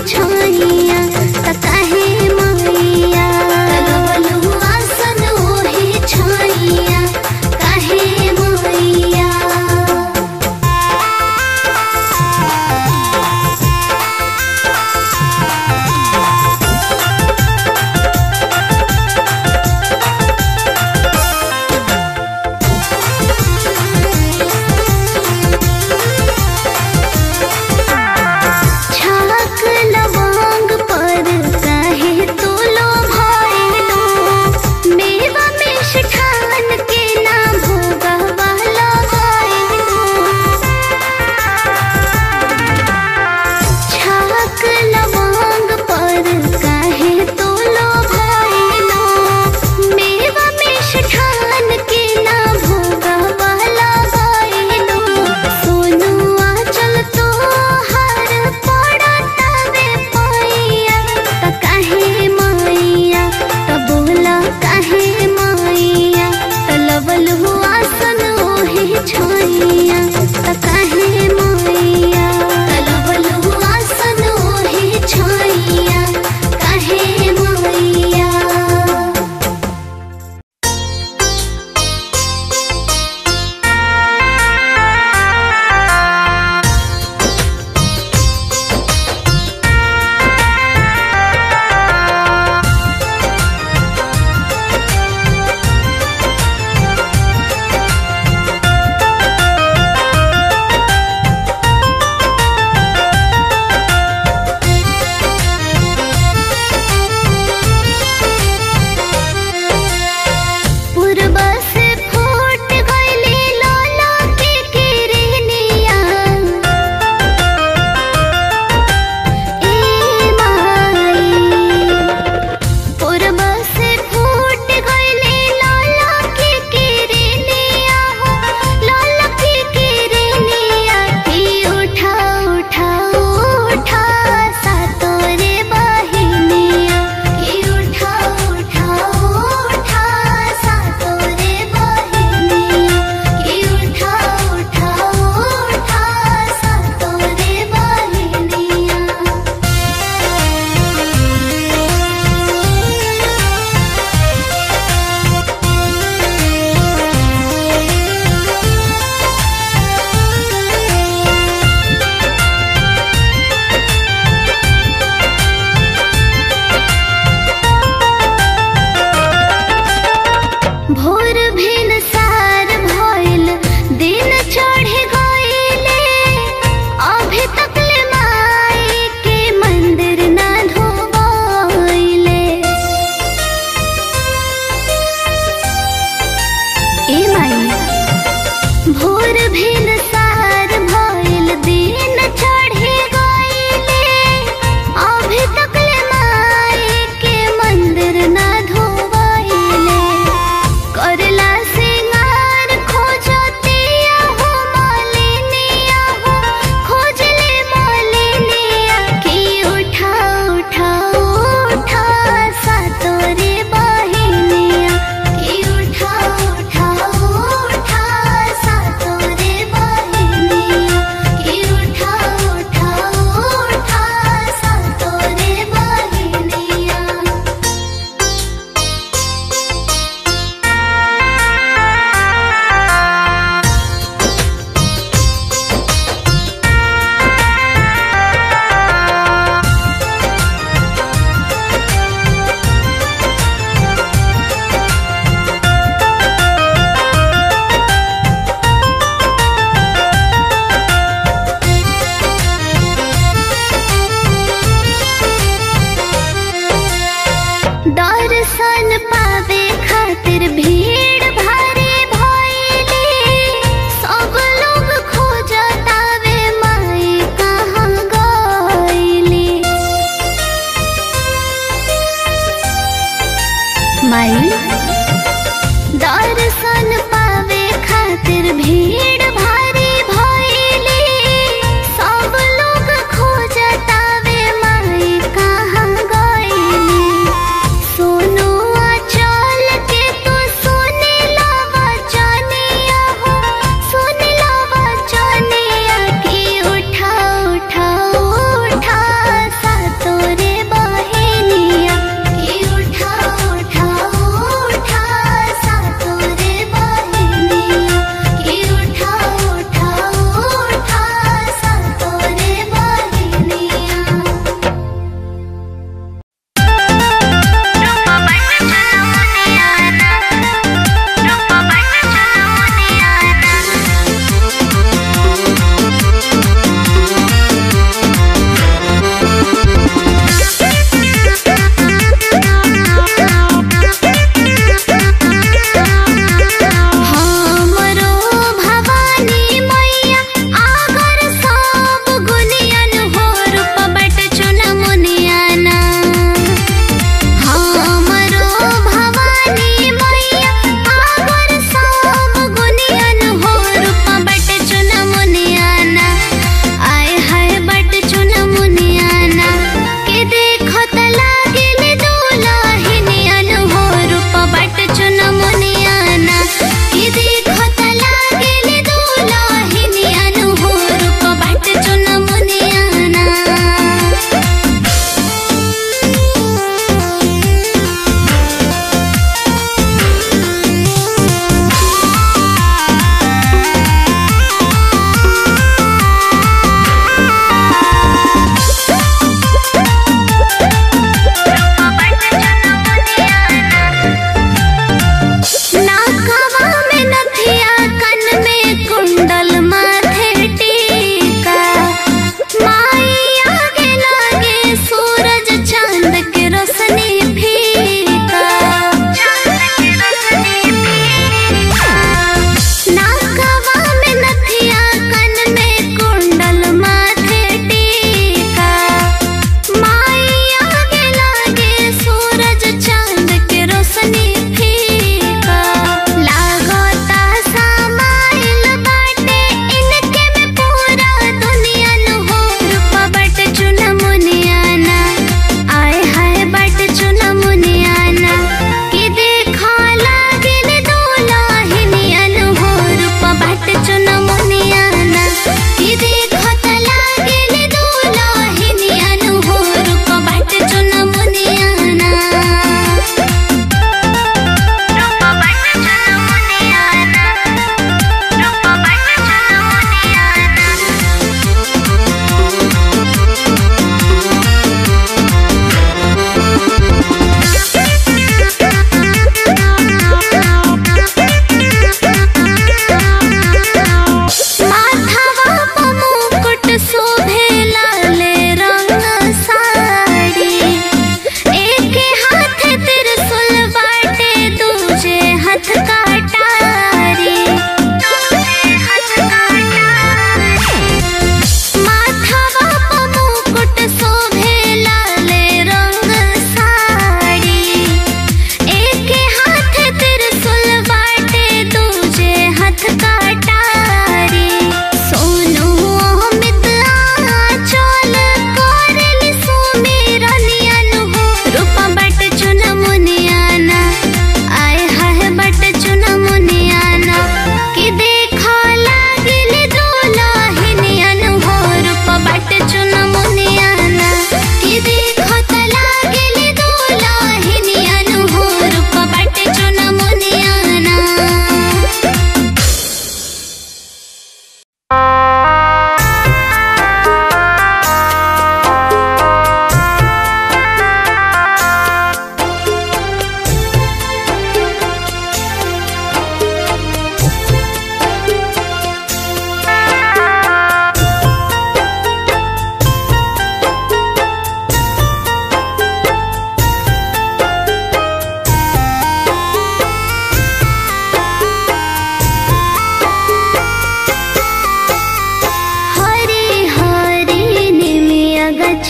छैया त काहे मैया लगलु आसन ओहे छैया काहे मैया छाक लवा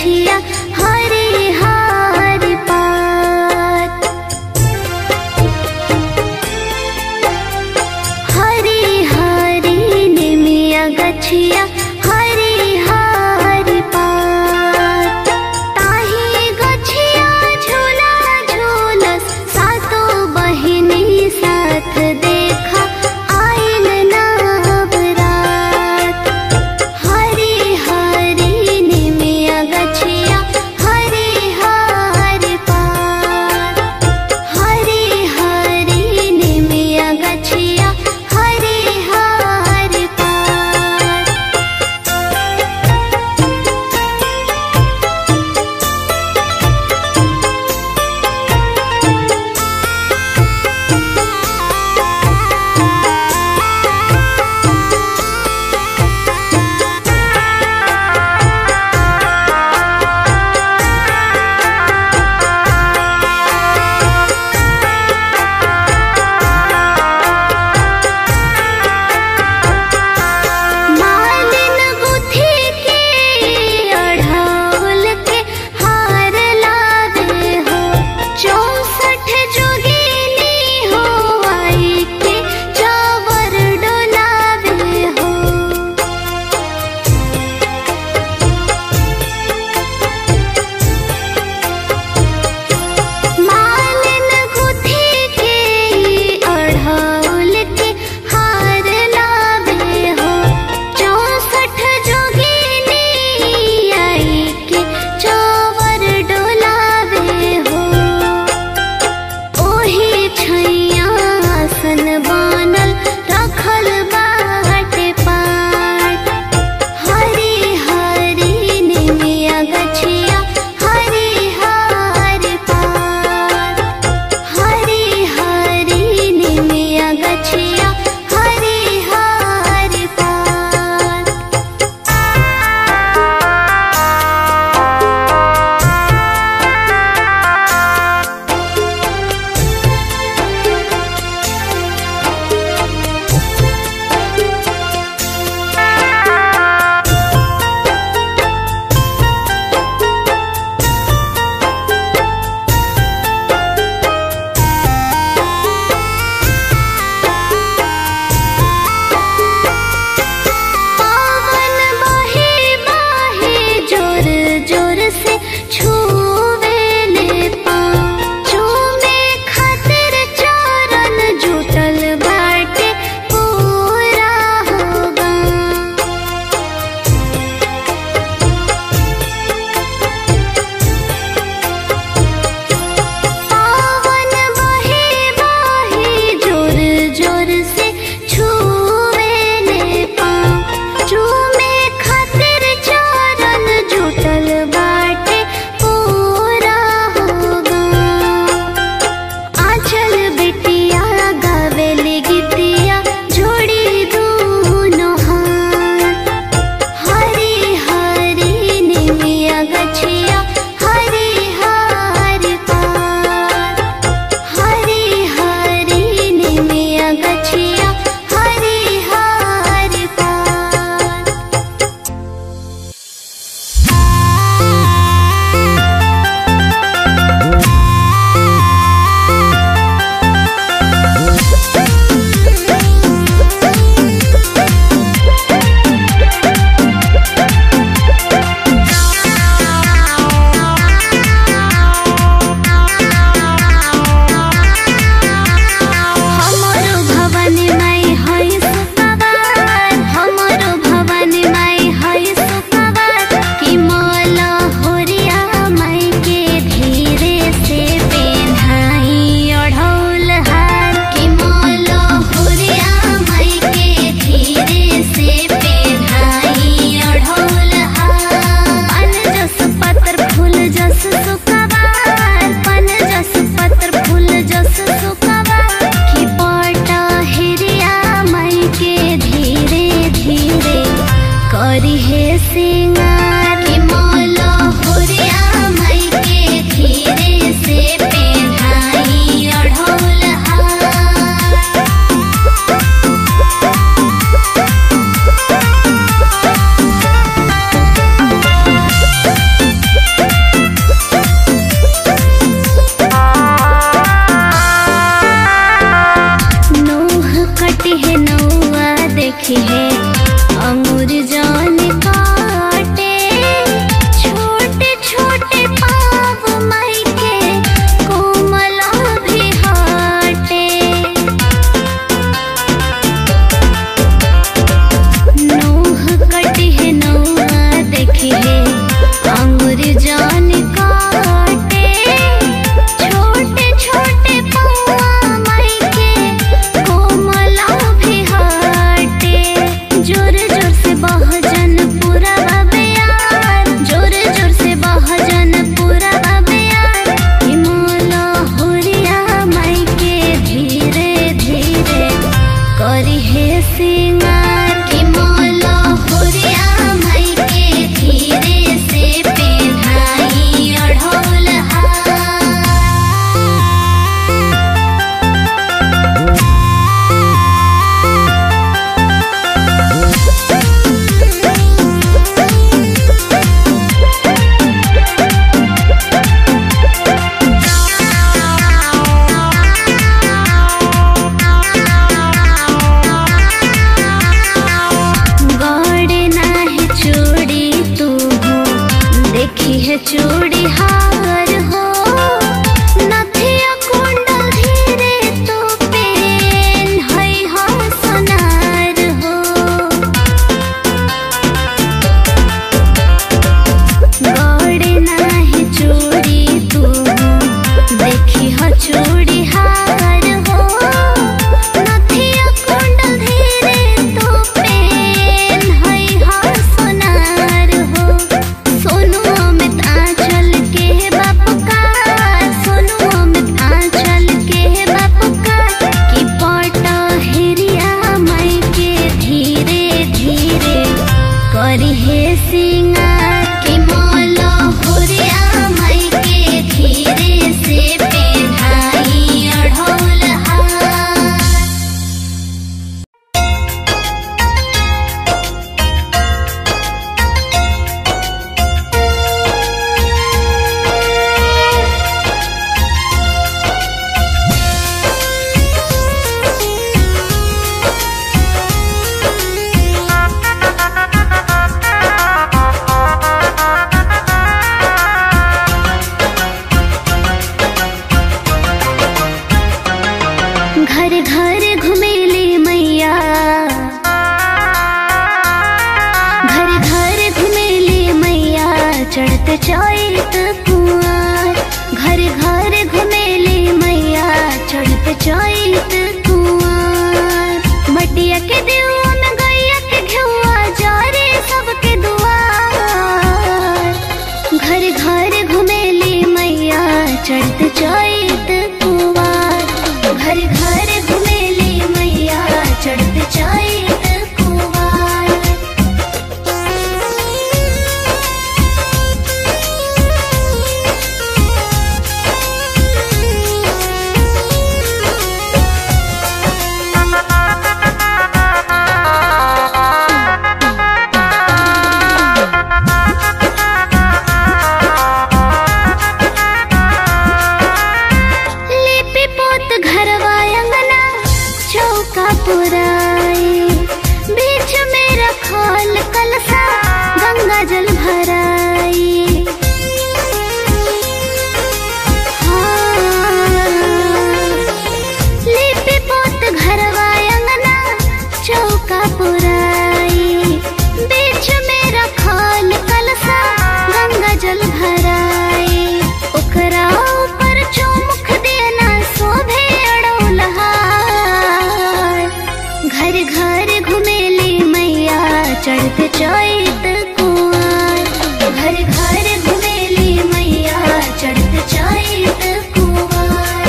गछिया हरे हार पात हरे हरे निमिया गछिया हरे हार पात ताही गछिया झूला झूलस सातो बहिनी साथ देखा आइल नवरात हरे हरे निमिया गछिया हरे हार पात हरे हरे निमिया गछिया हरे हार पात मालिन गुथी के अढ़ौल के हार लावे हो चौसठ जोगिनी हो आई के चावर डोलावे हो मालिन गुथी के अढ़ौल के हार लावे हो चौसठ जोगिनी आई के चावर डोलावे हो ओही छैया आसन बनल रखल बाटे पाट हरे हरे निमिया गछिया हरे हार पात हरे हरे निमिया गछिया हरे हार पात पावन बहे बहे जोर जोर से छूवे ले पाँव चूमे खातिर चरण जुटल बाटे पूरा होगा पावन बहे बहे जोर जोर से छूवे ले पाँव चूमे खातिर चरण जुटल बाटे देखी है चूड़ी हार हो नथिया कुंडल धीरे तो पेन है हो सोनार हो गौड़े नाही चूड़ी तू देखी हो चूड़ी हार हो नथिया कुंडल धीरे तो पेन है हो सोनार हो सोनू अमित आंचल के बाप का सोनू अमित आंचल के बाप का कि पट हेरिया मई के धीरे धीरे करी हे सिंगार कि मोल हुरिया मई के धीरे से पेढ़ाई अढ़ौल हार घर घर घुमेली मैया घर घर घुमेली मैया चढ़त चैत कुआर घर घर घुमेली मैया चढ़त चैत कुआर मटिया के देवा में गैया के घेउआ जारे सबके दुआर घर घर घुमेली मैया चढ़त चैत कुवार घर घर घुमेली मैया चढ़त चैत कुवार लिपि पोत घरवा अंगना चौका पुराई बीच में रखल कलसा गंगा जल भराई हाँ। लिपि पोत घरवा अंगना चौका पुराई बीच में रखल कलसा गंगा जल भराई ओकरा ऊपर चौमुख देना शोभे अड़ौलहार घर घर घुमेली मैया चढ़त चैत कुआर घर घर घुमेली मैया चढ़त चैत कुआर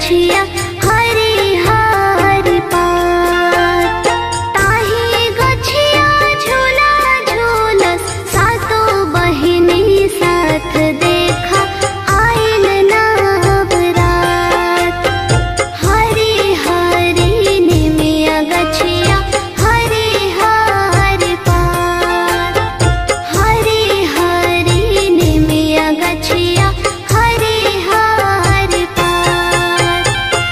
गछिया हरी हरी पात ताही गछिया झूला झूलस सातो बहिनी साथ देखा आइल नवरात हरी हरी निमिया गछिया हरी हरी पात हरी हरी निमिया गछिया हरी हरी पात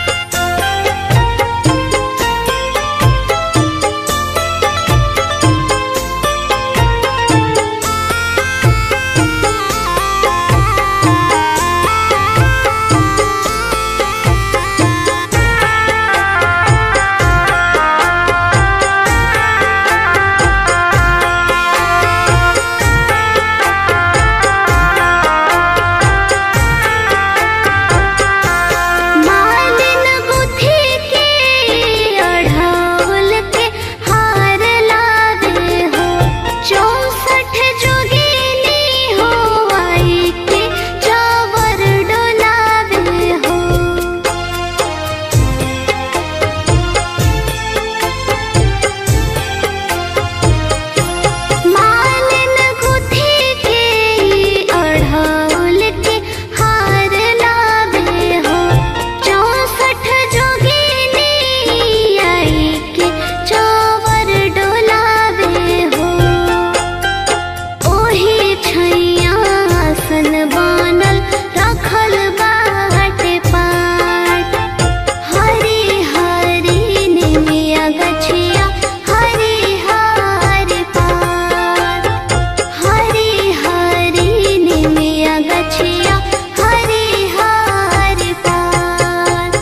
मालिन गुथी के अढ़ौल के हार लावे हो चौसठ जोगिनी हो आई के चावर डोलावे हो मालिन गुथी के अढ़ौल के हार लावे हो चौसठ जोगिनी आई के चावर डोलावे हो ओही छैया आसन बनल रखल बाटे पाट हरी हरी निमिया गछिया हरी हरी पात हरी हरी निमिया गछिया हरी हरी पात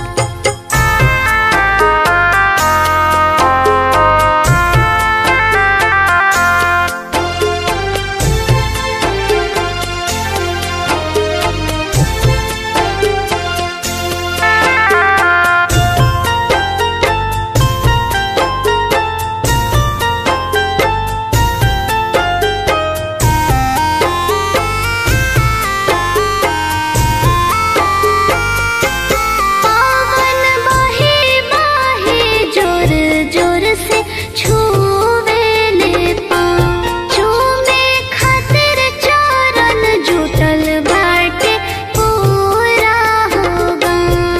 पावन बहे बहे जोर जोर से छूवे ले पाँव चूमे खातिर चरण जुटल बाटे पूरा होगा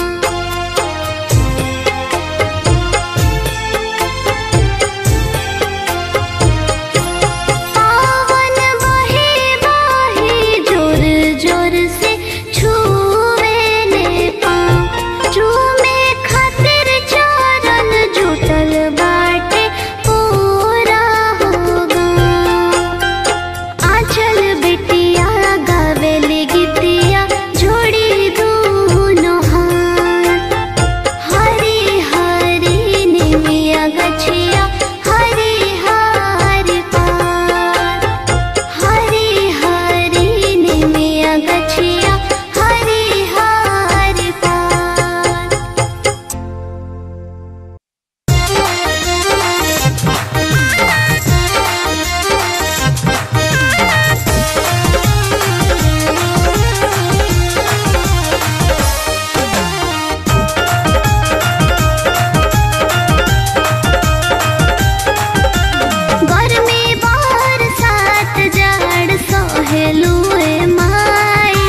पावन बहे बहे जोर जोर से छूवे ले पाँव चूमे खातिर चरण जुटल बाटे पूरा होगा आंचल बिटिया गावेली गीतिया जोड़ी दूनो हाथ हरी हरी निमिया गछिया हरी हरी पात हरी हरी निमिया गछिया हरी हरी पात गर्मी बरसात जाड़ सहेलुए माई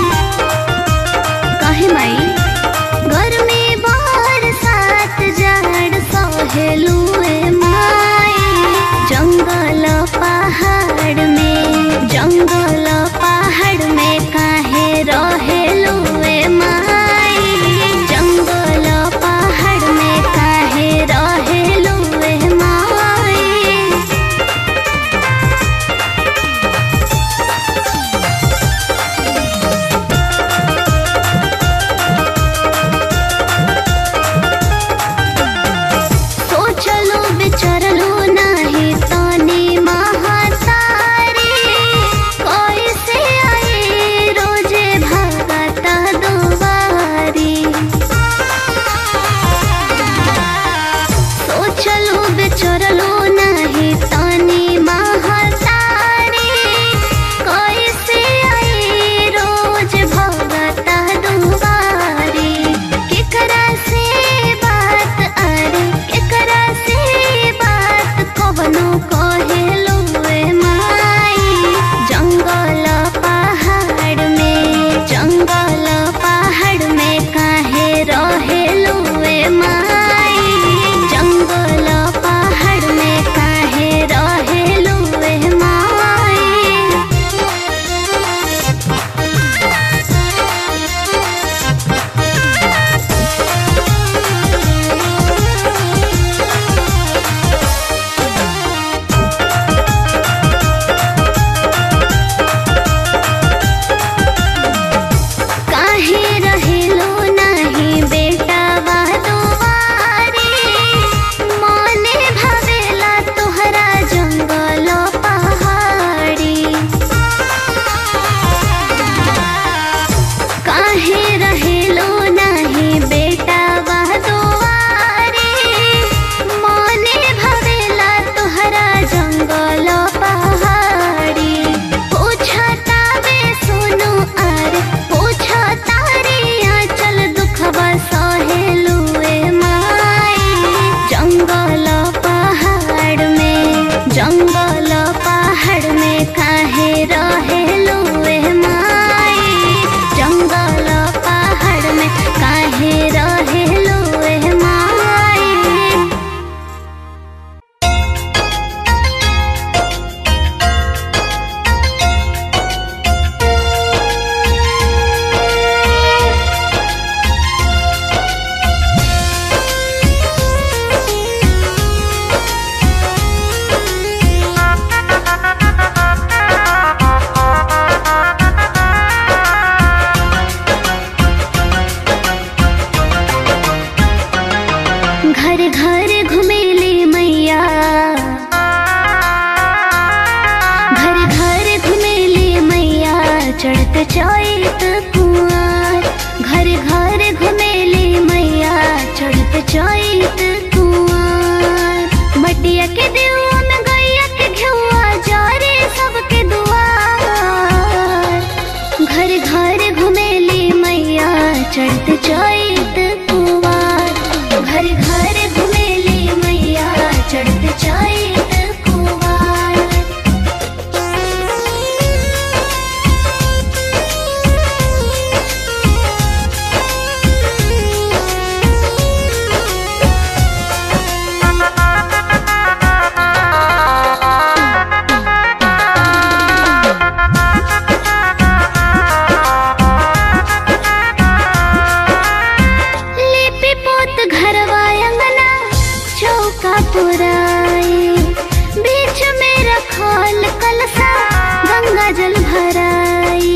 काहे माई गर्मी बरसात जाड़ सहेलुए माई जंगल पहाड़ में जंगल पहाड़ में काहे रहेलुए माई जंगल पहाड़ में काहे रहेलुए माई रहेलू ए माई जंगल पहाड़ में काहे रहेलू ए माई घर घर घुमेली मैया घर घर घुमेली मैया चढ़त चैत कुआर घर घर घुमेली मैया चढ़त चैत कुआर मटिया के देवा में गैया के घेउआ जारे सबके दुआर घर घर घुमेली मैया चढ़त चैत कुवार घर घर घुमेली मैया चढ़त चैत कुवार लिपि पोत घरवा अंगना चौका पुराए बीच में रखल कलसा गंगा जल भराए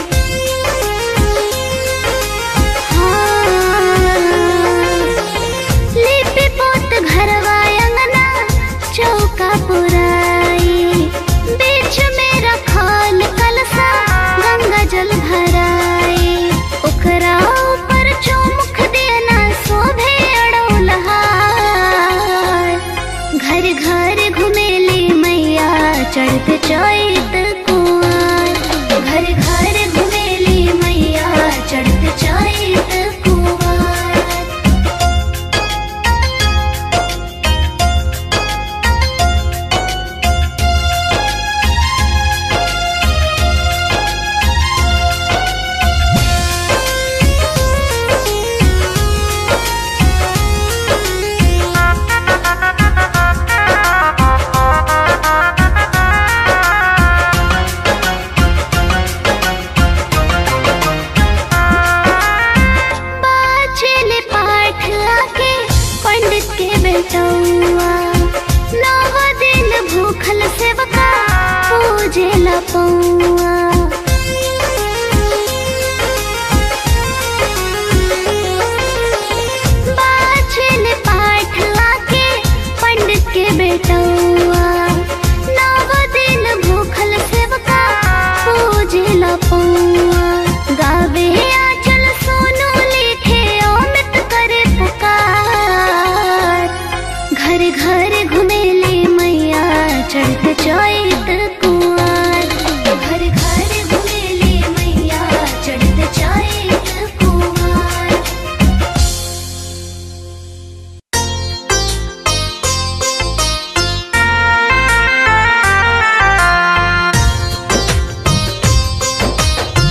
लिपि पोत घरवा अंगना चौका पुराए बीच में रखल कलसा गंगा जल भराए ओकरा ऊपर चौमुख देना शोभे अड़ौलहार घर घर घुमेली मैया चढ़त चैत कुआर घर घर घुमेली मैया चढ़त चैत कुआर बाचल पाठ आके पंडित के बेटौआ नव दिन भूखल सेवका पूजे पौआ बाचल पाठ आके पंडित के बेटौआ नव दिन भूखल सेवका पूजे पौआ गावे आचल सोनू लिखे अमित करे पुकार घर घर घुमेली मैया चढ़त चैत कुआर घर घर घुमेली मैया चढ़त चैत कुआर रे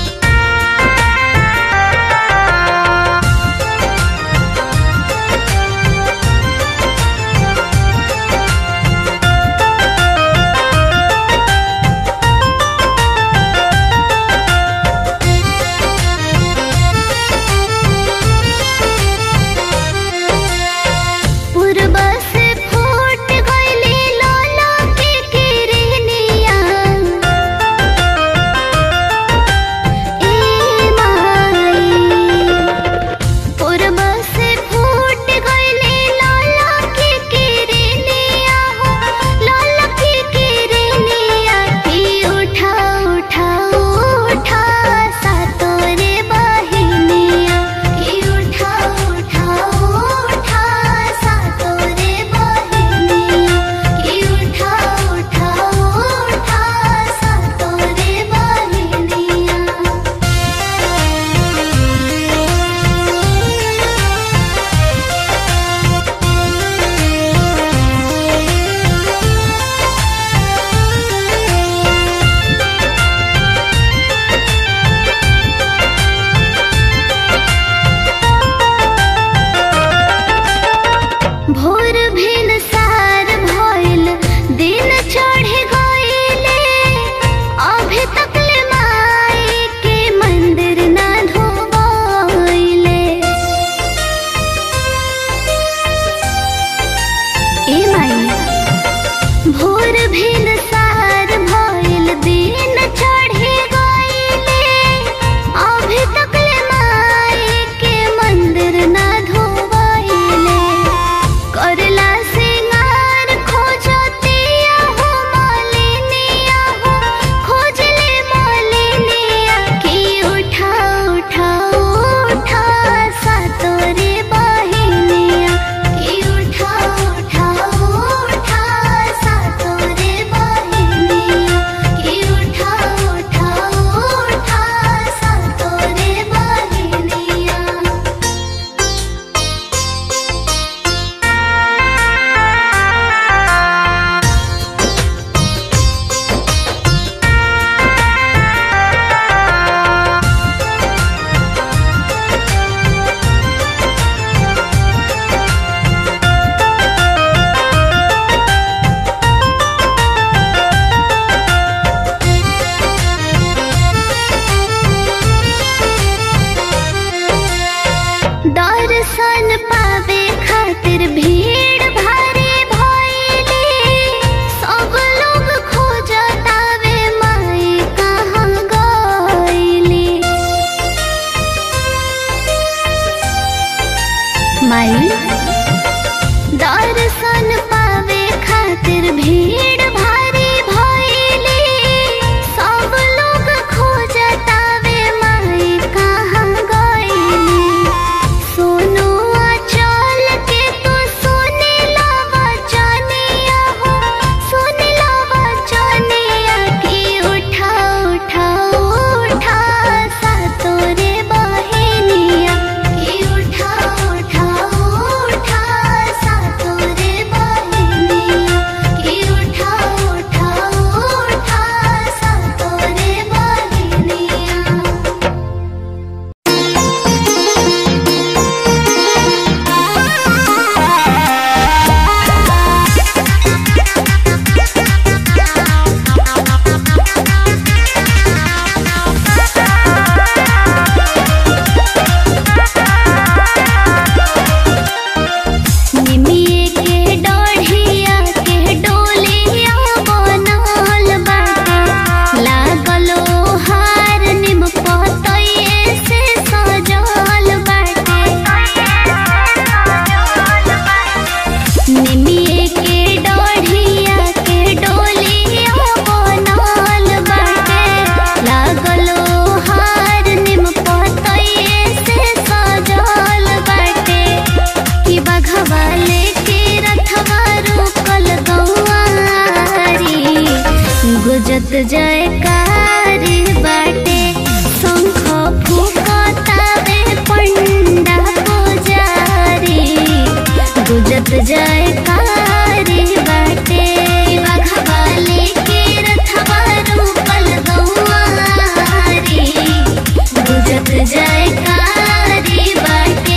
जयकारी बाटे शंख फुकतावे पंडा पुजारी गुजत जयकारी बाटे बघवाले के रथवा रूपल गौआरी गुजत जयकारी बाटे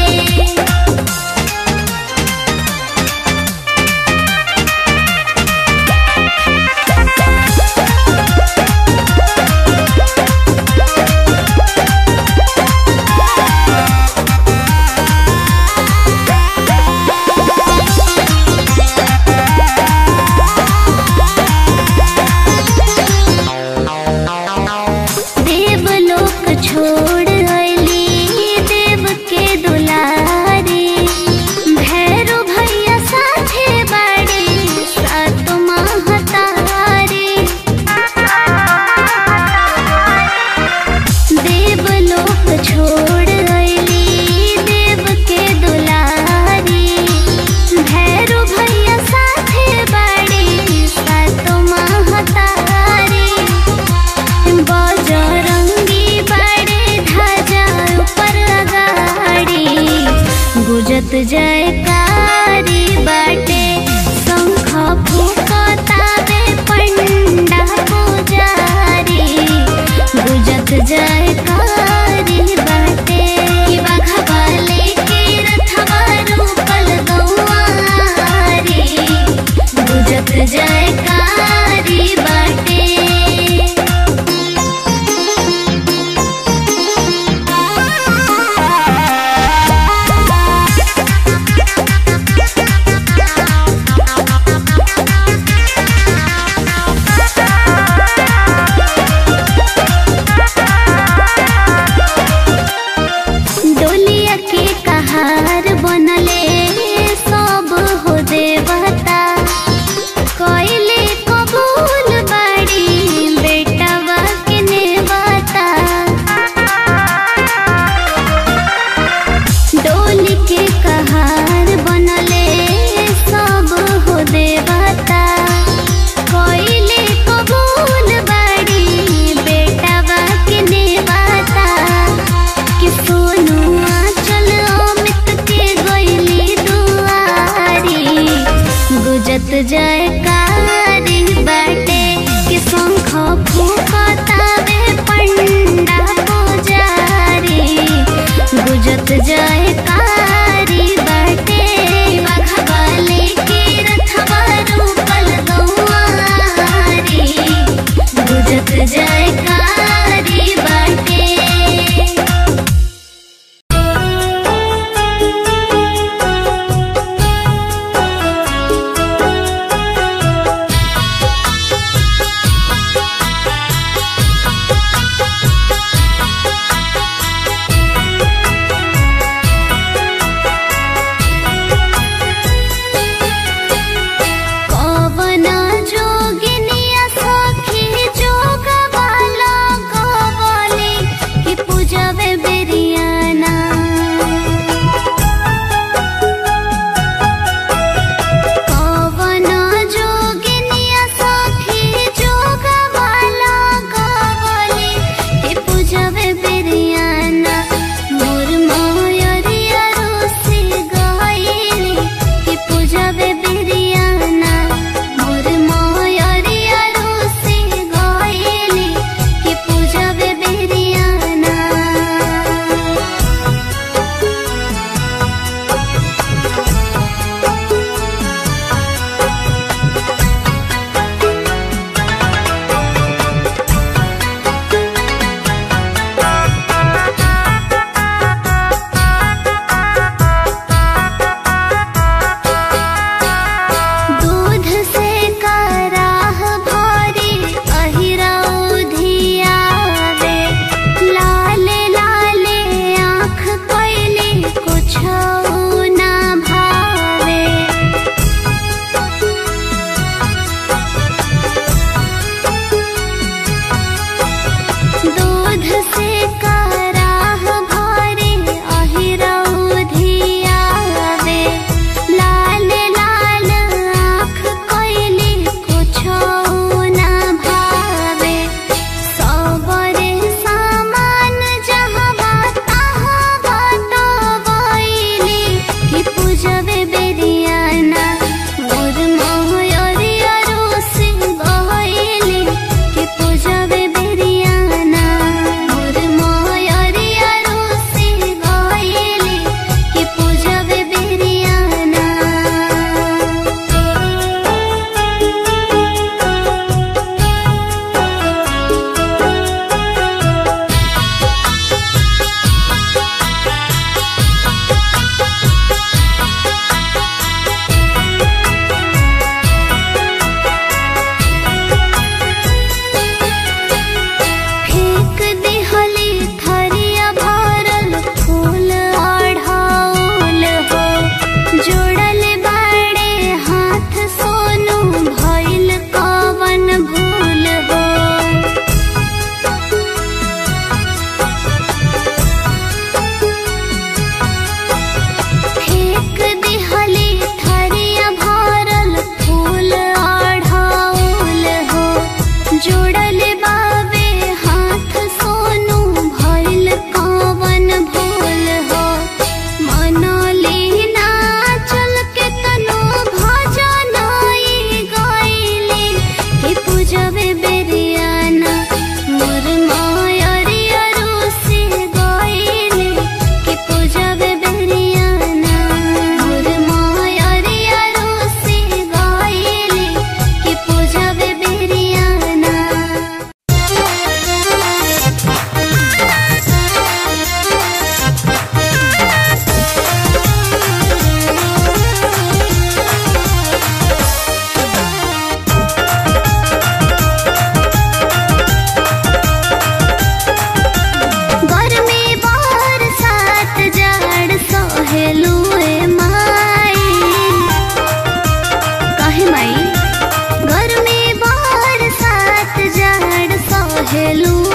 देवलोक छोड़ अइली देव के दुलारी भैरो भैया साथे बाड़े सात महतारी देवलोक छोड़ अइली देव के दुलारी भैरो भैया साथे बाड़े सात महतारी बजरंगी बड़े ध्वजा ऊपर अगाड़ी गुजत जयकारी बाटे शंख फुकतावे पंडा पुजारी गुजत जयकारी बाटे बघवाले के रथवा रूपल गौआरी गुजत जयकारी बाटे डोलिया के कहार बनले सब हो देवता कई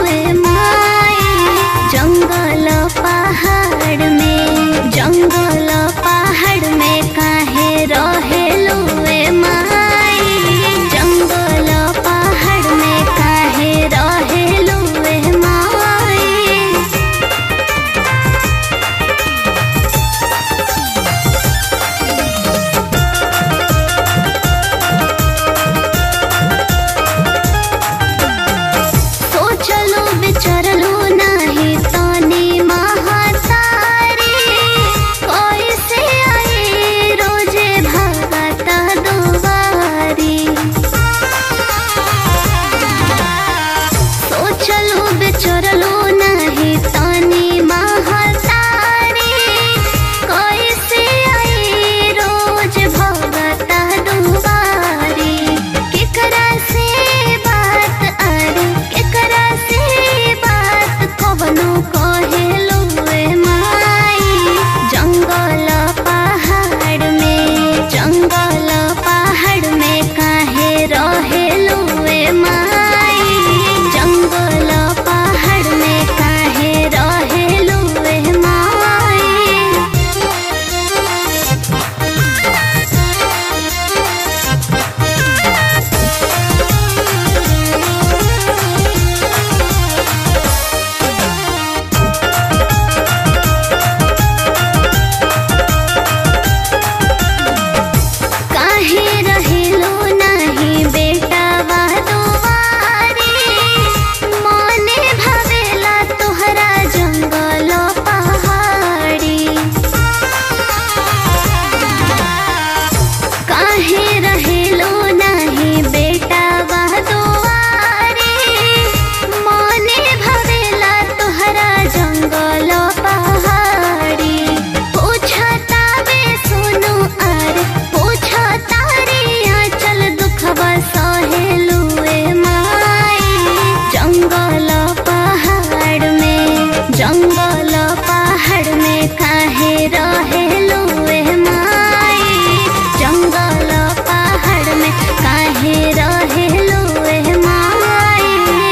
लुए माई जंगल पहाड़ में जंगल पहाड़ में काहे रहे लुए माई जंगल पहाड़ में काहे रहे लुए माई सोचलो विचारलो नाही तानी महातारी कैसे आए रोजे भागत दुवारी सोचलो विचारलो नाही तानी महातारी कैसे आए रोज भागत दुवारी केकरा से बात अरे केकरा से बात कवनो कहेलो ए माई जंगल पहाड़ में जंगल पहाड़ में काहे रहेलो ए माई जंगल पहाड़ में काहे रहेलो ए माई काहे रहेलो नाही बेटा वादुवारी मने भावेला तोहरा जंगल पहाड़ी काहे रहेलो नाही बेटा वादुवारी मने भावेला तोहरा जंगल पहाड़ी पूछता बे सुनु अरे पूछता रे आंचल दुखवा सहेलू ए माई जंगल पहाड़ में जंगल पहाड़ में काहे रहेलू ए माई जंगल पहाड़ में काहे रहेलू ए माई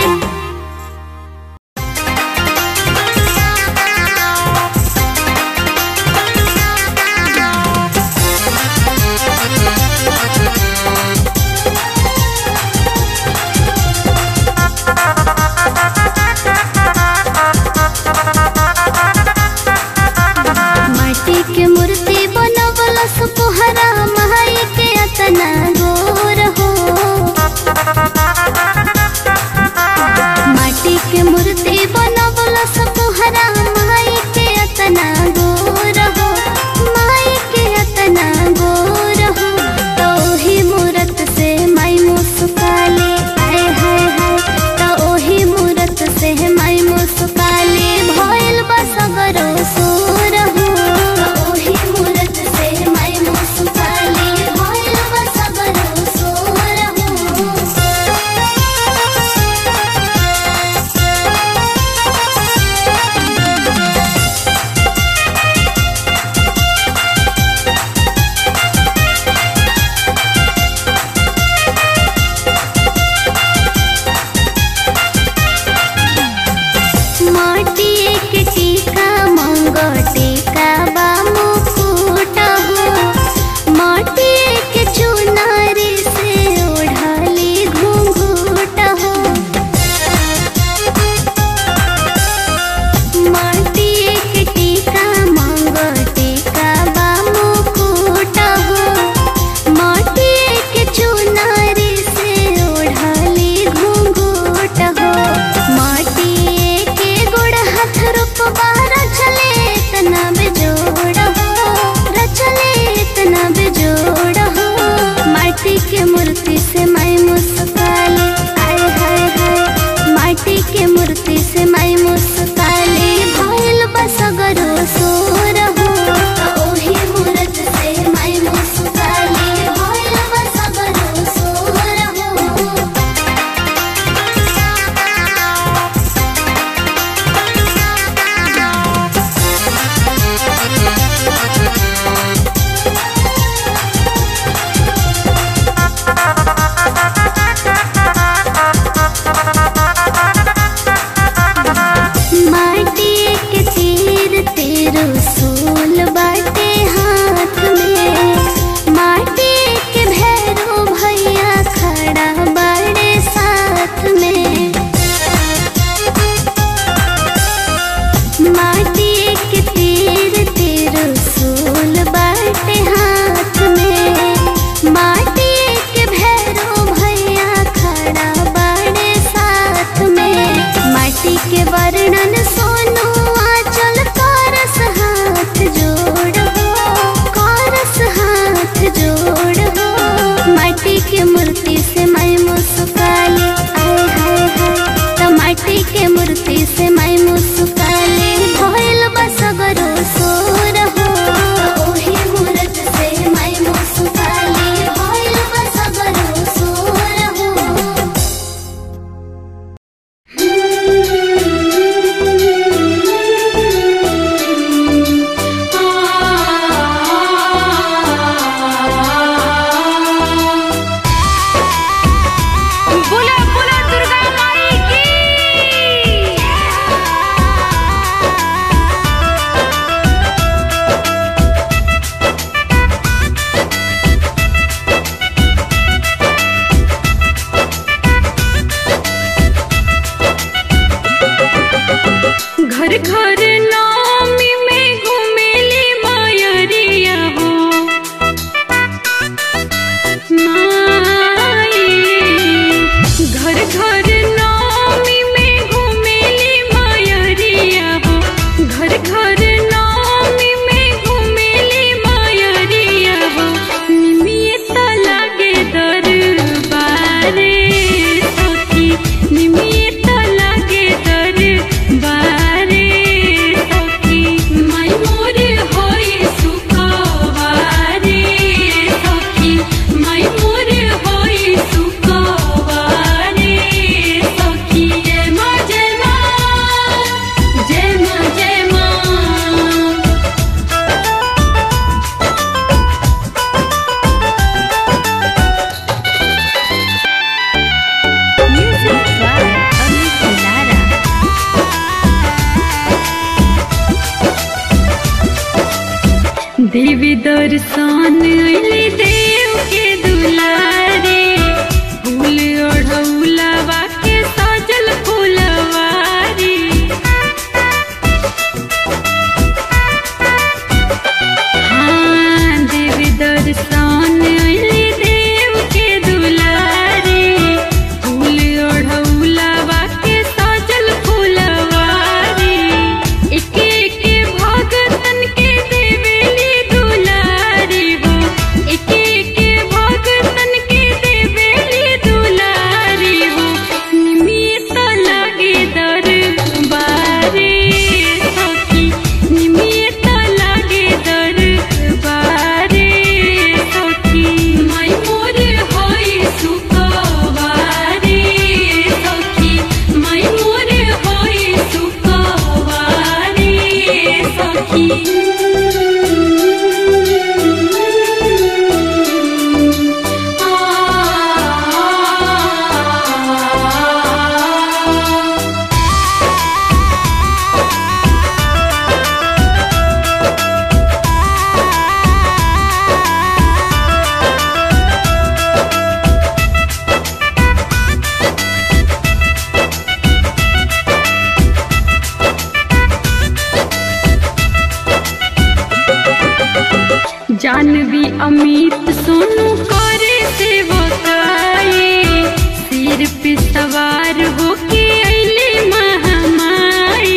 माटी के मूर्ति बनवल सुकुहरा माई के अतना गोर हो माटी के मूर्ति बनवल सुकुहरा माई के अतना गोर हो माई के अतना गोर हो तो ही मूरत से माई मुस्काले आए हाय हाय तो ओही मूरत से माई मुस्काले भइल बसगरो सोर हो तो ओही मूरत से माई मुस्काले भइल बसगरो सोर हो माटी के टीका मंग टीका बा मुकुट हो माटी के चुनारी से ओढ़ाली घूंघूट हो माटी के टीका मंग टीका बा मुकुट हो माटी के चुनारी से ओढ़ाली घूंघूट हो माटी के गुड़ हाथ रूपबा रचले इतना बेजोड़ हो रचले इतना बेजोड़ हो माटी के मूर्ति से माई मुस्काले आय हाय हाय माटी के मूर्ति से माई मुस्काले भइल बसगरो सोर हो ओही मूरत से माई मुस्काले भइल बसगरो सोर हो माटी के वर्णन सोनू आंचल कारस हाथ जोड़ हो कारस हाथ जोड़ हो माटी के मूर्ति से मैं मुस्काली आय हाय हाय त माटी के मूर्ति से मैं मुस्काली भइल बसगरो सोर हो ओही मूरत से मैं मुस्काली भइल बसगरो सोर हो बोला बोला दुर्गा माई की घर घर नामी में घुमेली मायरिया हो माई घर घर नामी में घुमेली मायरिया हो घर घर नामी में घुमेली मायरिया हो निमित लागे दरबारे सखी निमित लागे दरबारे सखी माई मोर होई सुखवारे सखी माई मोर होई सुखवारे सखी जय माँ जय माँ जय माँ जय माँ Music by Amit Lara. देवी दर्शन अइली देव के दुलारे फूल ओढ़ौलवा के सजल फुलवारी हाँ देवी दर्शन अइली देव के दुलारे फूल ओढ़ौलवा के सजल फुलवारी एके एके भगतन के देवेली दुलारी हो एके एके भगतन के देवेली दुलारी हो निमित लागे दरबारे सखी निमित लागे दरबारे सखी माई मोर होई सुखवारे सखी माई मोर होई सुखवारे सखी आ जानवी अमित सोनू करे सेवकाई सिर पे सवार होके अइले महामाई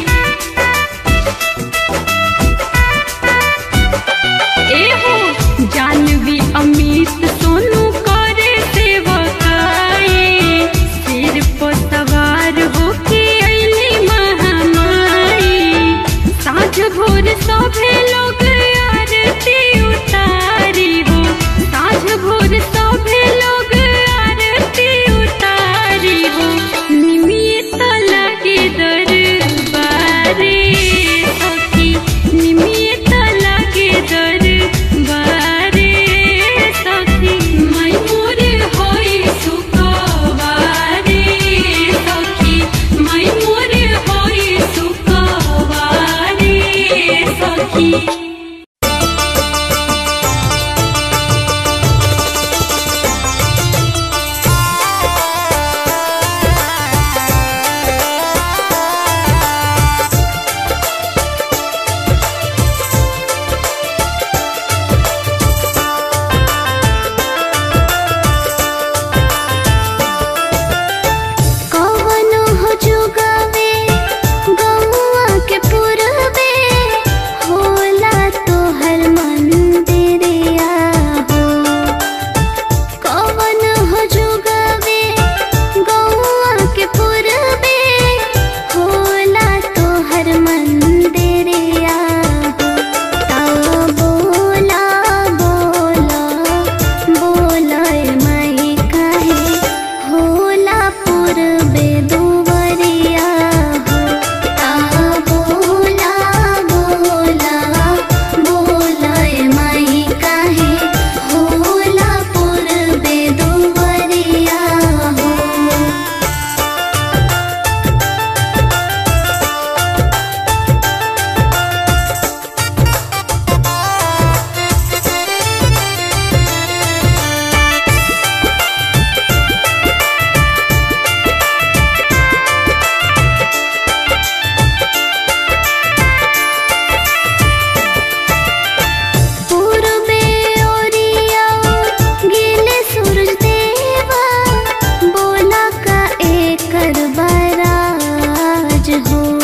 एहो जानवी अमित सोनू करे सेवकाई सिर पर सवार होके अइले महामाई साँझ भोर सभे लोग आरती उतारी हो साँझ भोर सभे लोग आरती उतारी हो हो